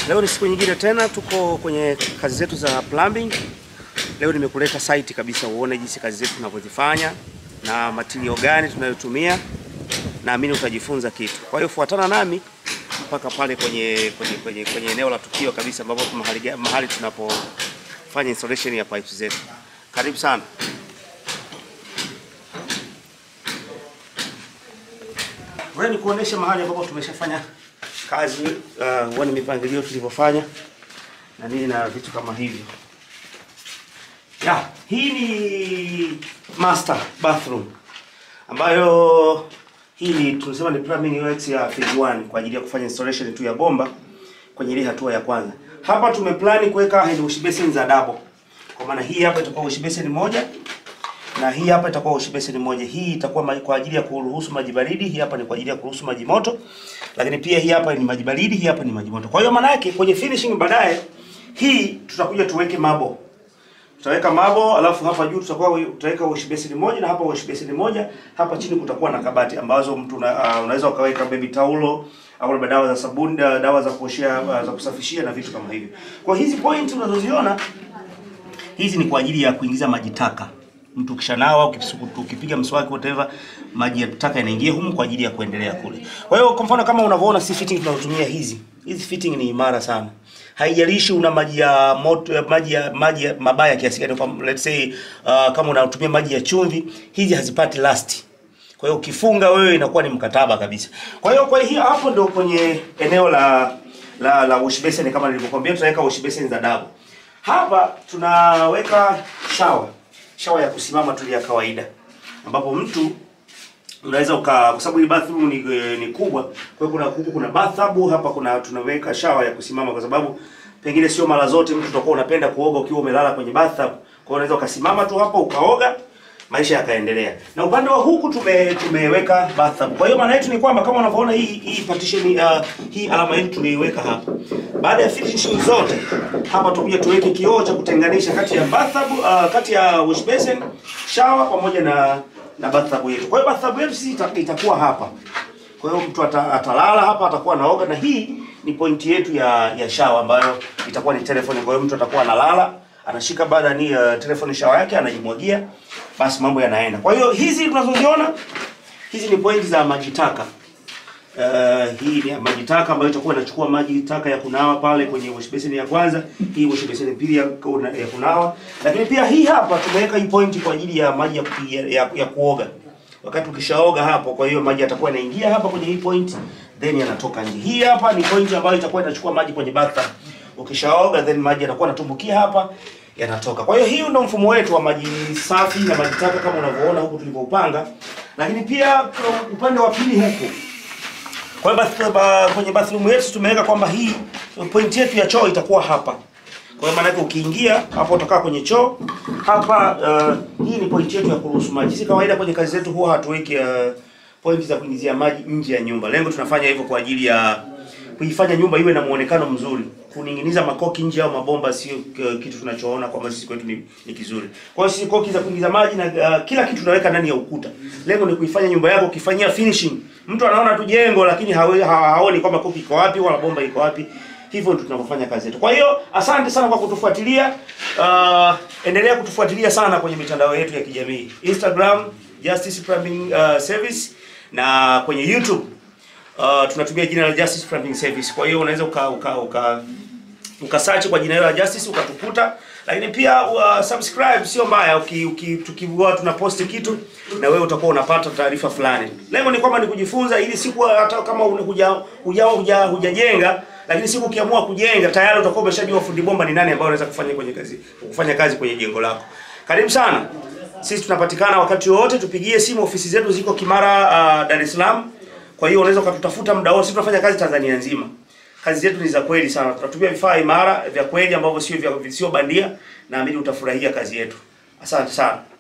Leo ni siku nyingine tena, tuko kwenye kazi zetu za plumbing. Leo nimekuleta site kabisa uone jinsi kazi zetu tunavyozifanya na material gani tunayotumia. Naamini utajifunza kitu. Kwa hiyo fuatana nami mpaka pale kwenye kwenye kwenye, kwenye eneo la tukio kabisa ambapo mahali, ga- mahali tunapofanya installation ya pipes zetu. Karibu sana. Wewe ni kuonesha mahali ambapo tumeshafanya kazi uh, uone mipangilio tulivyofanya na nini na vitu kama hivyo. Ya, hii ni master bathroom ambayo hii ni tunasema ni plumbing works ya phase 1 kwa ajili ya kufanya installation tu ya bomba kwenye ile hatua ya kwanza. Hapa tumeplani kuweka hand wash basin za double. Kwa maana hii hapa itakuwa wash basin moja na hii hapa itakuwa wash basin moja. Hii itakuwa ma- kwa ajili ya kuruhusu maji baridi, hii hapa ni kwa ajili ya kuruhusu maji moto. Lakini pia hii hapa ni maji baridi, hii hapa ni maji moto. Kwa hiyo maana yake kwenye finishing baadaye hii tutakuja tuweke mabo. Tutaweka mabo alafu hapa juu tutakuwa tutaweka wash basin moja na hapa wash basin moja. Hapa chini kutakuwa na kabati ambazo mtu una, uh, unaweza ukaweka baby taulo au labda dawa za sabuni, da- dawa za kuoshea, uh, za kusafishia na vitu kama hivyo. Kwa hizi point unazoziona hizi ni kwa ajili ya kuingiza maji taka. Mtu ukishanawa ukisuku- ukipiga mswaki whatever, maji ya taka yanaingia humu kwa ajili ya kuendelea kule. Kwa hiyo kwa mfano kama unavyoona si fitting tunazotumia hizi. Hizi fitting ni imara sana. Haijalishi una maji ya moto ya maji ya maji ya mabaya kiasi gani kwa let's say uh, kama unatumia maji ya chumvi, hizi hazipati last. Kwa hiyo ukifunga wewe inakuwa ni mkataba kabisa. Kwa hiyo kwa hiyo hapo ndio kwenye eneo la la la wash basin kama nilivyokuambia tutaweka wash basin za double. Hapa tunaweka shower. Shower ya kusimama tu ya kawaida. Ambapo mtu unaweza uka kwa sababu hii bathroom ni, ni kubwa, kwa hiyo kuna huku kuna bathtub hapa kuna tunaweka shower ya kusimama kwa sababu pengine sio mara zote mtu utakuwa unapenda kuoga ukiwa umelala kwenye bathtub. Kwa hiyo unaweza ukasimama tu hapo ukaoga maisha yakaendelea. Na upande wa huku tume tumeweka bathtub. Kwa hiyo maana yetu ni kwamba kama unavyoona hii hii partition uh, hii alama yetu tumeiweka hapa. Baada ya finishing zote hapa tutakuja tuweke kioo cha kutenganisha kati ya bathtub uh, kati ya wash basin, shower pamoja na na bathtub yetu. Kwa hiyo bathtub yetu sisi ita- itakuwa hapa. Kwa hiyo mtu ata, atalala hapa atakuwa anaoga na hii ni pointi yetu ya ya shower ambayo itakuwa ni telephone. Kwa hiyo mtu atakuwa analala, anashika baada ni uh, telephone shower yake anajimwagia, basi mambo yanaenda. Kwa hiyo hizi tunazoziona hizi ni pointi za maji taka. Uh, hii ni maji taka ambayo itakuwa inachukua maji taka ya kunawa pale kwenye wash basin ya kwanza, hii wash basin ya pili ya, kuna- ya kunawa. Lakini pia hii hapa tumeweka hii point kwa ajili ya maji ya, kupiga- ya, ya kuoga. Wakati ukishaoga hapo, kwa hiyo maji yatakuwa yanaingia hapa kwenye hii point then yanatoka nje. Hii hapa ni point ambayo itakuwa inachukua maji kwenye bathtub. Ukishaoga then maji yanakuwa yanatumbukia hapa yanatoka. Kwa hiyo hiyo ndio mfumo wetu wa maji safi na maji taka kama unavyoona huku tulivyoupanga. Lakini pia kwa upande wa pili huku kwa hiyo bath, ba, kwenye bathroom yetu tumeweka kwamba hii point yetu ya choo itakuwa hapa. Kwa hiyo maana yake ukiingia hapo utakaa kwenye choo hapa. Uh, hii ni point yetu ya kuruhusu maji. Sisi kawaida kwenye kazi zetu huwa hatuweki uh, point za kuingizia maji nje ya nyumba. Lengo tunafanya hivyo kwa ajili ya kuifanya nyumba iwe na muonekano mzuri. Kuning'iniza makoki nje au mabomba sio uh, kitu tunachoona kwamba sisi kwetu ni, ni kizuri. Kwa hiyo sisi koki za kuingiza maji na uh, kila kitu tunaweka ndani ya ukuta. Lengo ni kuifanya nyumba yako ukifanyia finishing. Mtu anaona tu jengo lakini hawe, ha, haoni kwamba koki iko wapi wala bomba iko wapi. Hivyo ndio tunavyofanya kazi yetu. Kwa hiyo asante sana kwa kutufuatilia. Uh, endelea kutufuatilia sana kwenye mitandao yetu ya kijamii. Instagram Justice Plumbing uh, Service na kwenye YouTube uh, tunatumia jina la Justice Plumbing Service. Kwa hiyo unaweza uka uka, uka ukasearch kwa jina hilo la Justice ukatukuta, lakini pia uh, subscribe sio mbaya, uki, uki tukiwa tunaposti kitu na wewe utakuwa unapata taarifa fulani. Lengo ni kwamba ni kujifunza, ili siku hata kama unakuja huja huja hujajenga, lakini siku ukiamua kujenga tayari utakuwa umeshajua fundi bomba ni nani ambaye unaweza kufanya kwenye kazi kufanya kazi kwenye jengo lako. Karibu sana. Sisi tunapatikana wakati wowote, tupigie simu. Ofisi zetu ziko Kimara, uh, Dar es Salaam. Kwa hiyo unaweza ukatutafuta muda wote. Sisi tunafanya kazi Tanzania nzima. Kazi zetu ni za kweli sana. Tunatumia vifaa imara vya kweli ambavyo sio vya sio bandia. Naamini utafurahia kazi yetu. Asante sana.